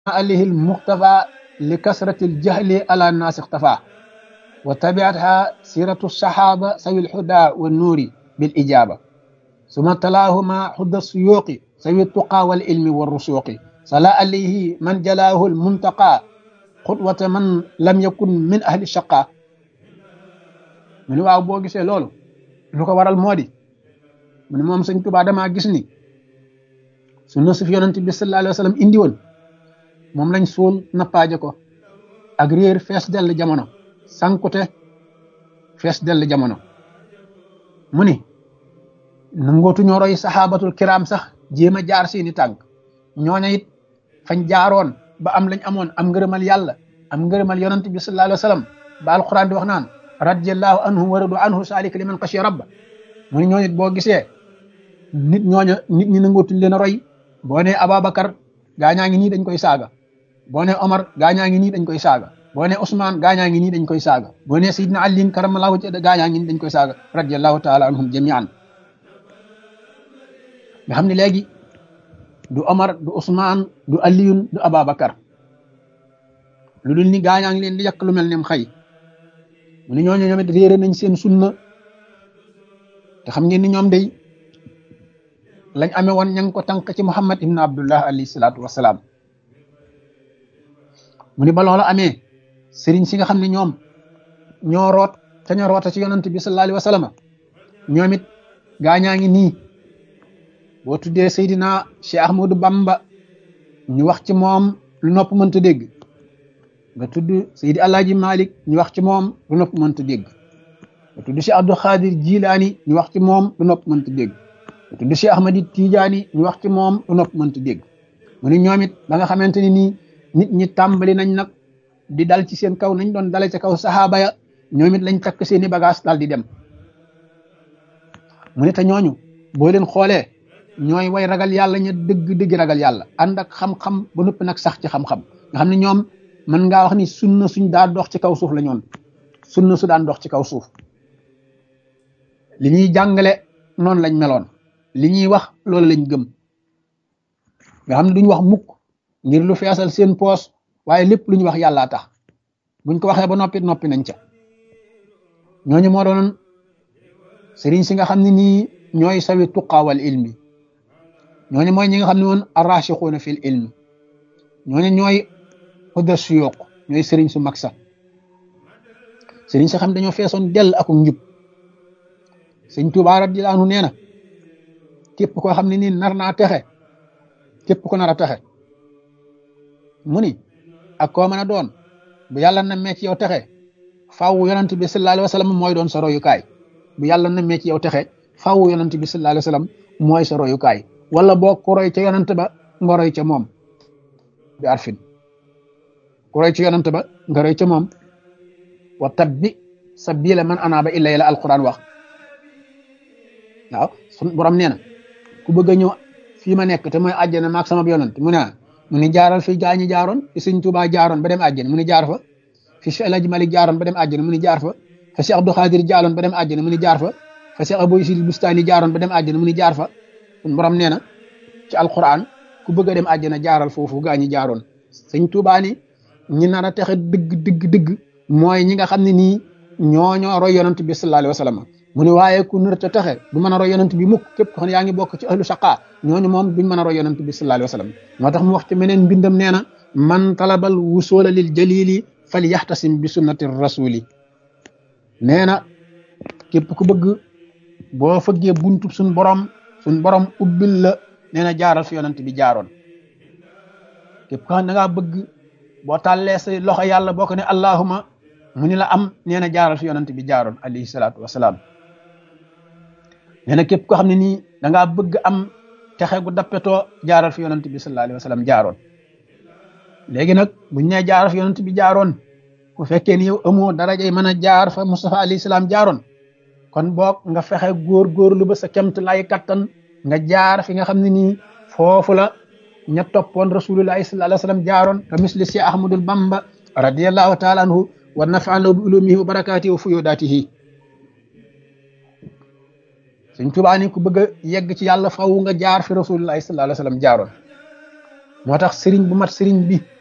عليه المختفى لكثرة الجهل على الناس اختفى وتبعتها سيرة الصحابة سوي الحدى والنور بالإجابة ثم تلاهما حد السيوق سوي التقى والعلم والرسوق صلى عليه من جلاه المنتقى خطوة من لم يكن من أهل الشقاء من waaw boo gisee loolu lu ko waral moo di mu ne moom sëñ Tuubaa damaa gis ni sunna su fi yonent bi sallallahu alayhi wa sallam indi woon moom lañ suul nappaaje ko ak réer fees dell jamono sankute fees dell jamono mu ni nangootu ñoo roy saxaabatul kiraam sax jéem a jaar seeni tànk ñooña it fañ jaaroon ba am lañ amoon am ngërëmal yàlla am ngërëmal yonent bi sallallahu alayhi wa sallam ba alquran di wax naan radiyallahu anhum wa radu anhu saalika liman xashiya rabba mu ni ñooñu it boo gisee nit ñooña nit ñi nangootuñ leen a roy boo nee Ababacar gaañaa ngi nii dañ koy saaga boo nee Omar gaañaa ngi nii dañ koy saaga boo nee Ousmane gaañaa ngi nii dañ koy saaga boo nee Seydina Ali karamallahu wajhahu gaañaa ngi nii dañ koy saaga radiyallahu taala anhum jamian nga xam ne léegi du Omar du Ousmane du Aliyun du Ababacar lu dul ni gaañaa ngi leen di yàq lu mel ne xëy mu ne ñooñu ñoom it réere nañ seen sunna te xam ngeen ni ñoom day lañ amee woon ña ngi ko tànk ci Muhammad ibn Abdullah alayhi salaatu wasalaam mu ni ba loola amee sëriñ si nga xam ne ñoom ñoo root te ñoo roota ci yonant bi sallallahu alayhi wa sallam ñoom it gaañaa ngi nii boo tuddee Seydina Cheikh Ahmadou Bamba ñu wax ci moom lu nopp mënta dégg nga tudd Seydi Alaaji Malik ñu wax ci moom lu nopp mënta dégg nga tudd Cheikh Abdou Khadir Jilaani ñu wax ci moom lu nopp mënta dégg nga tudd Cheikh Ahmadi Tijaani ñu wax ci moom lu nopp mënta dégg mu ne ñoom it ba nga xamante ni nii nit ñi tàmbali nañ nag di dal ci seen kaw nañ doon dale ca kaw saxaaba ya ñoom it lañ takk seeni bagage dal di dem mu ne te ñooñu boo leen xoolee ñooy way ragal yàlla ña dëgg dëgg ragal yàlla ànd ak xam-xam ba noppi nag sax ci xam-xam nga xam ne ñoom mën ngaa wax ni sunna suñ daa dox ci kaw suuf la ñoon sunna su daan dox ci kaw suuf li ñuy jàngale noonu lañ meloon li ñuy wax loolu lañ gëm nga xam ne duñ wax mukk ngir lu feesal seen poos waaye lépp lu ñu wax yàllaa tax buñ ko waxee ba noppi noppi nañ ca ñooñu moo doon sëriñ si nga xam ne nii ñooy sawi tuqaawal ilmi ñooñu mooy ñi nga xam ne woon arrachixuuna fil ilmi ñooñu ñooy hudda suyuq ñooy sëriñ su mag sax sëriñ si xam dañoo feesoon dell ak njub sëñ Tuubaa radiyallaahu anhu nee na képp koo xam ne nii nar naa texe képp ko nar a texe mu ni ak koo mën a doon bu yàlla na mee ci yow texe faaw yonent bi sallallaahu alayhi wa sallam mooy doon sa royukaay bu yàlla na mee ci yow texe faaw yonent bi sallallaahu alayhi wa sallam mooy sa royukaay wala boo ku roy ca yonent ba nga roy ca moom bi arfin ku roy ca yonent ba nga roy ca moom wa tabbi sabila man anaaba ilay la alquran wax waaw sun borom nee na ku bëgg a ñëw fii ma nekk te mooy àjjana maag sama yonent mu ne mu ni jaaral fi gaa ñi jaaroon fi sëñ Tuubaa jaaroon ba dem àjjana mu ni jaar fa fi Cheikh El Hadj Malick jaaroon ba dem àjjana mu ni jaar fa fa Cheikh Abdou Khadir jaaroon ba dem àjjana mu ni jaar fa fa Cheikh Abou Isil Bustani jaaroon ba dem àjjana mu ni jaar fa sun borom nee na ci alquran ku bëgg a dem àjjana jaaral foofu gaa ñi jaaroon sëñ Tuubaa ni ñi nar a texe dëgg dëgg dëgg mooy ñi nga xam ne nii ñoo ñoo roy yonent bi sallallahu alayhi wa sallam mu ne waaye ku nar a texe du mën a roy yonent bi mukk képp ko xam ne yaa ngi bokk ci ahlu shaqa ñooñu moom duñ mën a roy yonent bi sallallahu alayhi wa sallam moo tax mu wax ci meneen mbindam nee na man talabal wusula lil jalili fal yaxtasim bi sunnati rasuli nee na képp ku bëgg boo fëggee buntu suñ borom suñ borom ubbil la nee na jaaral fi yonent bi jaaroon képp ko xam ne da ngaa bëgg boo tàllee say loxo yàlla boo ko ne allahuma mu ni la am nee na jaaral fi yonent bi jaaroon alayhi salaatu wasalaam nee na képp koo xam ne nii da ngaa bëgg am texe gu dappetoo jaaral fi yonent bi sallallahu alayhi wa sallam jaaroon léegi nag buñ nee jaaral fi yonent bi jaaroon bu fekkee ni yow amoo darajay mën a jaar fa Mustafa alayhi salaam jaaroon kon boog nga fexe góor góorlu ba sa kemt lay kattan nga jaar fi nga xam ne nii foofu la ña toppoon rasulullahi sallallahu alayhi wa sallam jaaroon ka misli si ahmadul bamba radiallahu taala anhu wa nafaan lahu bi ulumihi wa barakaatihi wa fuyudaatihi Sëñ Tuubaa ni ku bëgg a yegg ci yàlla faw nga jaar fi rasulullahi sallallahu alayhi wa sallam jaaroon moo tax sëriñ bu mat sëriñ bi